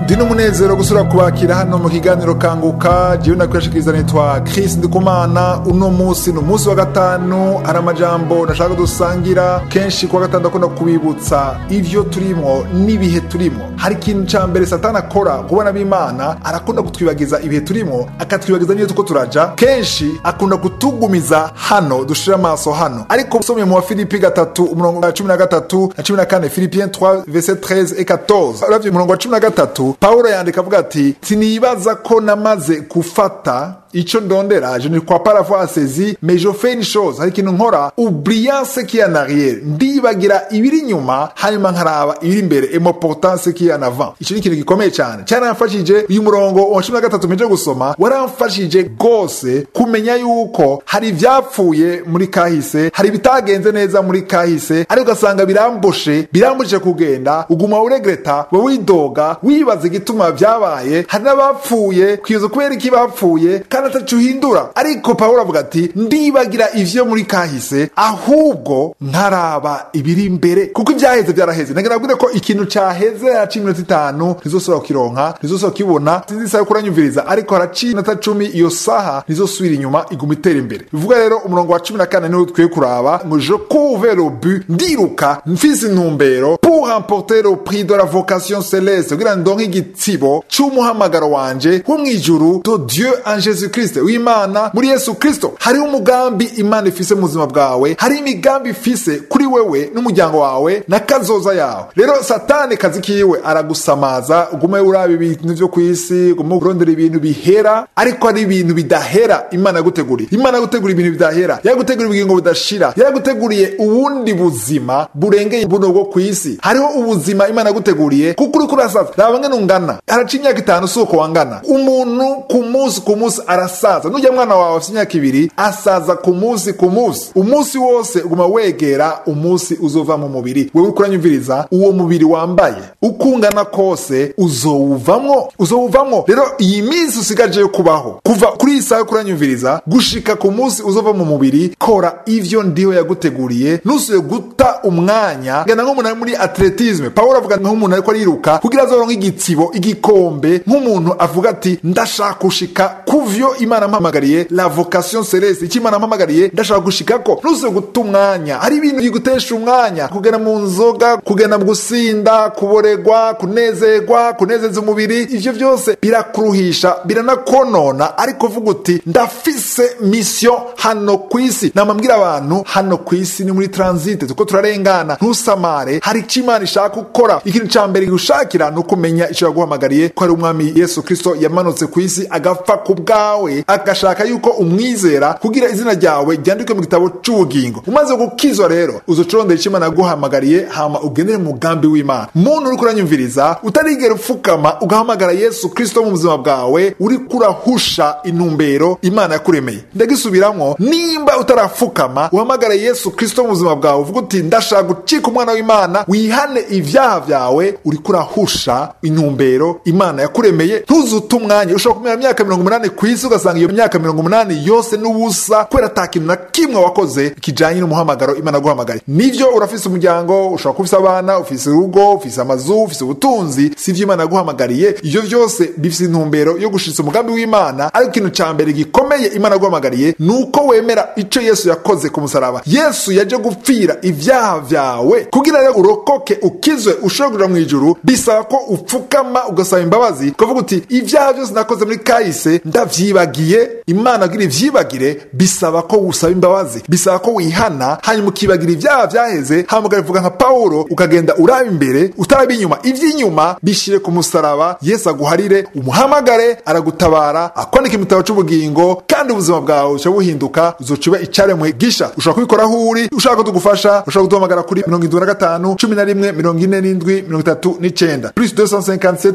ndi n'umunezero gusura kubakira hano mu kiganiro kanguka jewe nakwiyashikiriza nitwa Chris Ndikumana uno musi ni umunsi wa gatanu hari amajambo nashaka dusangira kenshi kuwa gatanu ndakunda kubibutsa ivyo turimwo n'ibihe turimwo hari ikintu ca mbere satani akora kubona b'imana arakunda kutwibagiza ibihe turimwo akatwibagiza n'iyo tuko turaja kenshi akunda kutugumiza hano dushira amaso hano ariko usomye mu wa filipi gatatu umurongo wa cumi na gatatu na cumi na kane philipien 3 verset 13 et 14 uravye umurongo wa cumi na gatatu pawulo yandika avuga ati sinibaza ko namaze gufata ico ndondera je ne crois pas l'avoir saisi mais je fais une chose hari ikintu nkora oubliant ce qui est en arrière ndibagira ibiri inyuma hanyuma nkaraba ibiri imbere et m'opportant ce qui est en avant ico ni ikintu gikomeye cyane cyaramfashije uyu murongo wa cumi na gatatu mpeje gusoma waramfashije rwose kumenya yuko hari ivyapfuye muri kahise hari ibitagenze neza muri kahise ariko ugasanga birambushe birambujije kugenda uguma uregreta wowe widoga wibaza igituma vyabaye hari n'abapfuye kwibaza kubera iki bapfuye kandi ataco uhindura ariko pawulo avuga ati ndibagira ivyo muri kahise ahubwo nkaraba ibiri imbere kuko ivyaheze vyaraheze nagira nabwire ko ikintu caheze haraciye iminota itanu ntizosubira kukironka ntizosubira kukibona sinzi isaha yo kuranyumviriza ariko haraciye iminota cumi iyo saha ntizosubira inyuma iguma itera imbere bivuga rero umurongo wa cumi na kane niwo dukwiye kuraba ngo je couvre le but ndiruka mfise intumbero pour remporter le prix de la vocation céleste kugira ndonke igitsibo c'umuhamagaro wanje wo mw'ijuru to dieu en jésus christ w'imana muri yesu kristo hariho umugambi imana ifise mu buzima bwawe hariho imigambi ifise kuri wewe n'umuryango wawe na kazoza yawe rero satani kazi kiwe aragusamaza ugume uraba ibintu vyo kw'isi ugume urondera ibintu bihera ariko hari ibintu bidahera imana yaguteguriye imana yaguteguriye ibintu bidahera yaguteguriye ubugingo budashira yaguteguriye ubundi buzima burengeye buno bwo kw'isi hariho ubuzima imana yaguteguriye kuko uriko urasaza raba ngene ungana haraca imyaka itanu si uko wangana umuntu ku munsi ku munsi arasaza nujya mwana wawe afite imyaka ibiri asaza ku munsi ku munsi umunsi wose uguma wegera umunsi uzova mu mubiri wewe uriko uranyumviriza uwo mubiri wambaye uko ungana kose uzowuvamwo uzowuvamwo rero iyi minsi usigaje yo kubaho kuva kuri iyi saha yo kuranyumviriza gushika ku munsi uzova mu mubiri kora ivyo ndiho yaguteguriye ntusuye guta umwanya gana nk'umuntu ari muri atletisme pawulo avuga nk'umuntu ariko ariruka kugira azoronke igitsibo igikombe nk'umuntu avuga ati ndashaka gushika kuvyo imana ampamagariye la vocation celeste icyo imana ampamagariye ndashaka gushikako ntusuye guta umwanya hari ibintu bigutesha umwanya kugenda mu nzoga kugenda mu gusinda kuboregwa kunezerwa kunezeza umubiri ivyo vyose birakuruhisha biranakonona ariko vuga uti ndafise mission hano kw'isi namambwira abantu hano kw'isi ni muri transit tuko turarengana ntusamare hari icyo imana ishaka gukora ikintu ca mbere gushakira ni ukumenya ico yaguhamagariye ko ari umwami yesu kristo yamanutse kw'isi agapfa ku bwawe agashaka yuko umwizera kugira izina ryawe ryandikwe mu gitabo c'ubugingo umaze gukizwa rero uzocorondera ico imana yaguhamagariye hama ugendere mu mugambi w'imana muntu uriko uranyumviriza utarigera upfukama ugahamagara yesu kristo mu buzima bwawe uriko urahusha intumbero imana yakuremeye ndagisubiramwo nimba utarapfukama uhamagara yesu kristo mu buzima bwawe uvuga uti ndashaka gucika umwana w'imana wihane ivyaha vyawe uriko urahusha intumbero imana yakuremeye ntuzute umwanya ushobora kumera imyaka mirongo umunani ku isi ugasanga iyo myaka mirongo umunani yose n'ubusa kubera ata kintu na kimwe wakoze kijanye n'umuhamagaro imana yaguhamagariye nivyo urafise umuryango ushobora kuba ufise abana ufise urugo ufise amazu ufise ubutunzi sivyo imana yaguhamagariye ivyo vyose bifise intumbero yo gushitsa umugambi w'imana ariko ikintu ca mbere gikomeye imana yaguhamagariye ni uko wemera ico yesu yakoze ku musaraba yesu yaje gupfira ivyaha vyawe kugira rero urokoke ukizwe ushobore kuja mw'ijuru bisaba ko upfukama ugasaba imbabazi ukavuga uti ivyaha vyose nakoze muri kahise ndavyibagiye imana kugira ivyibagire bisaba ko usaba imbabazi bisaba ko wihana hanyuma ukibagira ivyaha vyaheze hama ukabivuga nka pawulo ukagenda uraba imbere utaraba inyuma ivy'inyuma bishire ku musaraba yesu aguharire umuhamagare aragutabara akwandika imitabo c'ubugingo kandi ubuzima bwawe buca buhinduka uzoca ube icaremwe gisha ushobora kubikora aho uri ushaka ko tugufasha ushobora kuduhamagara kuri mirongo indwi na gatanu cumi na rimwe mirongo ine n'indwi mirongo itatu n'icenda plus 257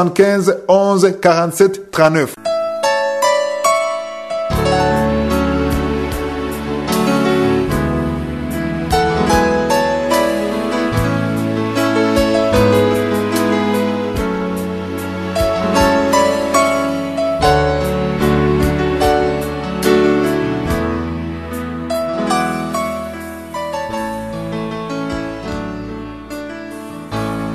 75 11 47 39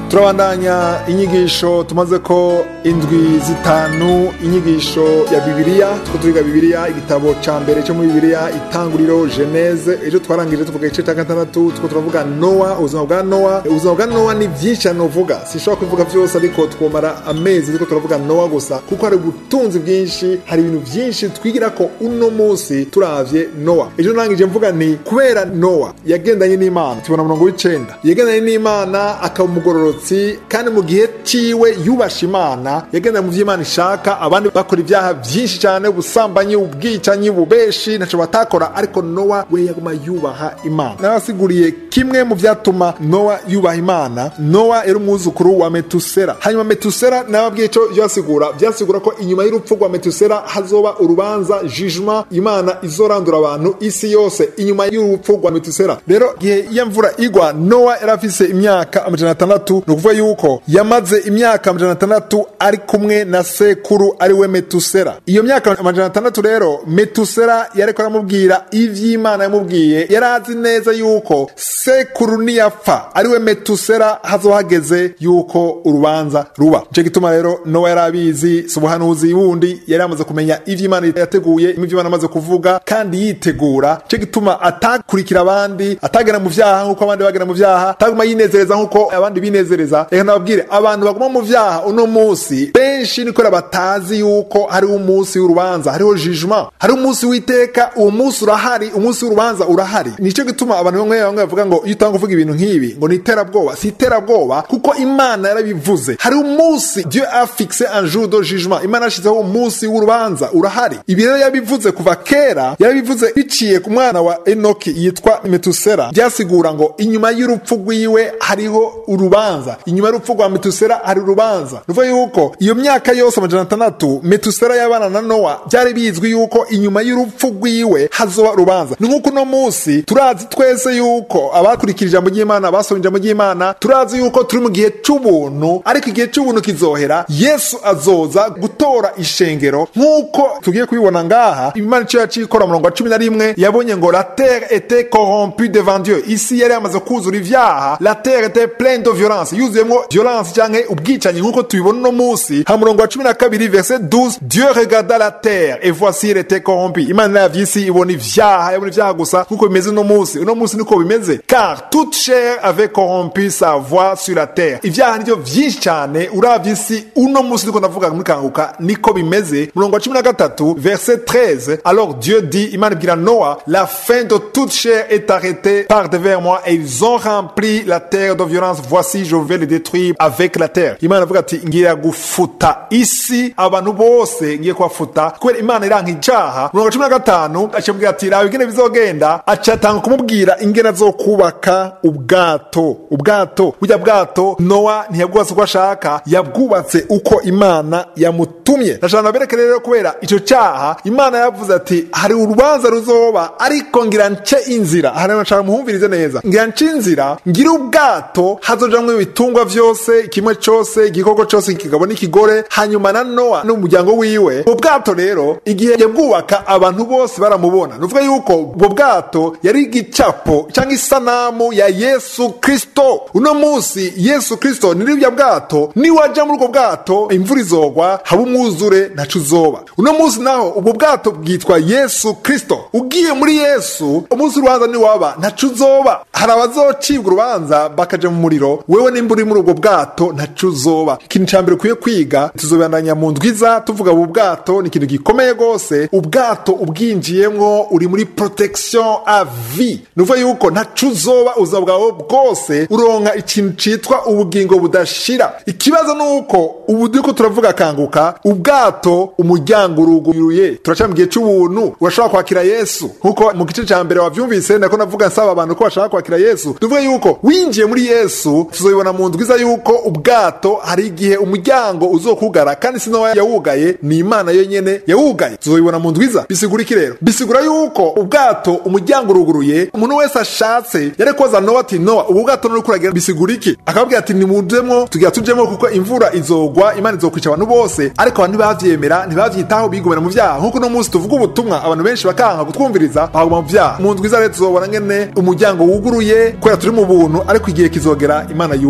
turabandanya inyigisho tumaze ko indwi zitanu inyigisho ya bibiliya two turiga bibiliya igitabo ca mbere cyo muri bibiliya itanguriro geneze ejo twarangije tuvuga igice cya gatandatu two turavuga nowa ubuzima bwa nowa ubuzima bwa nowa ni byinshi cyane uvuga sinshobora kubivuga byose ariko twomara amezi turiko turavuga nowa gusa kuko hari ubutunzi bwinshi hari ibintu byinshi twigira ko uno munsi turavye nowa ejo nangije mvuga nti kubera nowa yagendanye n'imana tubona murongo w'icenda yagendanye n'imana akaba umugororotsi kandi mu gihe ciwe yubasha imana yagendanye mu vy'imana ishaka abandi bakora ibyaha byinshi cyane ubusambanyi ubwicanyi bubeshi ntaco batakora ariko nowa we yaguma yubaha imana nabasiguriye kimwe mu vyatuma nowa yubaha imana nowa yari umwuzukuru wa metusera hanyuma metusera nababwiye ico vyasigura vyasigura ko inyuma y'urupfu rwa metusera hazoba urubanza jugement imana izorandura abantu isi yose inyuma y'urupfu rwa metusera rero gihe iyo mvura igwa nowa yari afise imyaka amajana atandatu ni ukuvuga yuko yamaze imyaka amajana atandatu ari kumwe na sekuru ari we metusera iyo myaka amajana atandatu rero metusera yariko aramubwira ivy'imana yamubwiye yari azi neza yuko sekuru niyapfa ari we metusera hazohageze yuko urubanza ruba nico gituma rero nowa yari abizi si ubuhanuzi wundi yari yamaze kumenya ivy'imana yateguye ivy'imana amaze kuvuga kandi yitegura nico gituma atakurikira abandi atagera mu vyaha nk'uko abandi bagera mu vyaha ataguma yinezereza nk'uko abandi binezereza reka nababwire abantu baguma mu vyaha uno munsi benshi ni kubera batazi yuko hariho umunsi w'urubanza hariho jugement hariho umunsi w'iteka uwo munsi urahari umunsi w'urubanza urahari nico gituma abantu bamwe bamwe bavuga ngo iyo utanga kuvuga ibintu nk'ibi ngo ni iterabwoba si iterabwoba kuko imana yarabivuze hariho umunsi dieu a fixe un jour de jugement imana yashizeho umunsi w'urubanza urahari ibi rero yabivuze kuva kera yarabivuze biciye ku mwana wa enoki yitwa metusera byasigura ngo inyuma y'urupfu rwiwe hariho urubanza inyuma y'urupfu rwa metusera hari urubanza ruvuga yuko iyo myaka yose amajana atandatu metusera y'abana na nowa byari bizwi yuko inyuma y'urupfu rwiwe hazoba urubanza ni nk'uko uno munsi turazi twese yuko abakurikira ijambo ry'imana abasomye ijambo ry'imana turazi yuko turi mu gihe c'ubuntu ariko igihe c'ubuntu kizohera yesu azoza gutora ishengero nk'uko tugiye kubibona ngaha imana ico yaciye ikora murongo wa cumi na rimwe yabonye ngo la terre était corrompue devant dieu isi yari yamaze kuzura ivyaha la terre était pleine de violence yuzuyemwo violence canke ubwicanyi nk'uko tubibona uno munsi ha murongo wa cumi na kabiri verset 12 dieu regarda la terre et voici elle était corrompue imana yaravye isi ibona ivyaha yabona ivyaha gusa nk'uko bimeze uno munsi uno munsi niko bimeze car toute chair avait corrompu sa voix sur la terre ivyaha nivyo vyinshi cane uravye isi uno munsi niko ndavuga muri kanguka niko bimeze murongo wa cumi na gatatu verset 13 alors dieu dit imana ibwira noa la fin de toute chair est arrêtée par devers moi et ils ont rempli la terre de violence voici je vais les détruire avec la terre imana avuga ati ngiye gufuta isi abantu bose ngiye kubafuta kubera imana iranka icaha murongo wa cumi na gatanu acamubwira ati raba ingene bizogenda acatanga kumubwira ingene azokubaka ubwato ubwato burya bwato nowa ntiyabwubatse uko ashaka yabwubatse uko imana yamutumye ndashaka nabereke rero kubera ico caha imana yavuze ati hari urubanza ruzoba ariko ngira nce inzira aha rero nshaka muhumvirize neza ngira nce inzira ngira ubwato hazojamwo ibitungwa vyose kimwe cose igikoko cose ikigabo n'ikigore hanyuma na nowa n'umuryango wiwe ubwo bwato rero igihe yabwubaka abantu bose baramubona nuvuga yuko ubwo bwato yari igicapo cyangwa isanamu ya yesu kristo uno munsi yesu kristo ni ribya bwato niwaja muri ubwo bwato imvura izogwa haba umwuzure ntaco uzoba uno munsi naho ubwo bwato bwitwa yesu kristo ugiye muri yesu umunsi urubanza niwaba ntaco uzoba hari abazocibwa urubanza bakaja mu muriro wewe nimba uri muri ubwo bwato ntaco uzoba ikintu ca mbere ukwiye kwiga tuzobandanya mu ndwiza tuvuga ubu bwato ni ikintu gikomeye rwose ubwato ubwinjiyemwo uri muri protection a vie nuvuga yuko ntaco uzoba ubuzima bwawe bwose uronka ikintu citwa ubugingo budashira ikibazo ni uko ubu turiko turavuga kanguka ubwato umuryango uruguruye turaca mu gihe c'ubuntu urashobora kwakira yesu nkuko mu gice ca mbere wavyumvise nako navuga nsaba abantu ko bashaka kwakira yesu tuvuge yuko winjiye muri yesu tuzobibona mu ndwiza yuko ubwato hari igihe umuryango uzokugara kandi sinowa yawugaye ni imana yonyene yawugaye tuzobibona mu ndwiza bisigura iki rero bisigura yuko ubwato umuryango uruguruye umuntu wese ashatse yari koza nowa ati nowa ubu bwato nuri kuragira bisigura iki akababwira ati nimujemwo tugira tujemwo kuko imvura izogwa imana izokwica abantu bose ariko abantu ntibavyemera ntibavyitaho bigomera mu vyaha nkuko uno munsi tuvuga ubutumwa abantu benshi bakanka kutwumviriza bahaguma mu vyaha mu ndwiza rero tuzobona ngene umuryango wuguruye kubera turi mu buntu ariko igihe kizogera imana yugaye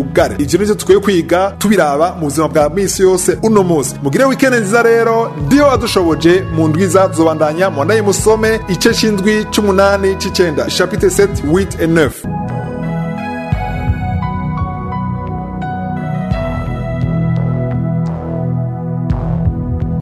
yugare ivyo nivyo tukwiye kwiga tubiraba mu buzima bwa misi yose uno munsi mugire wikende nziza rero ndiyo wadushoboje mu ndwiza zobandanya mwandaye musome ice c'indwi c'umunani c'icenda chapitre 7 8 et 9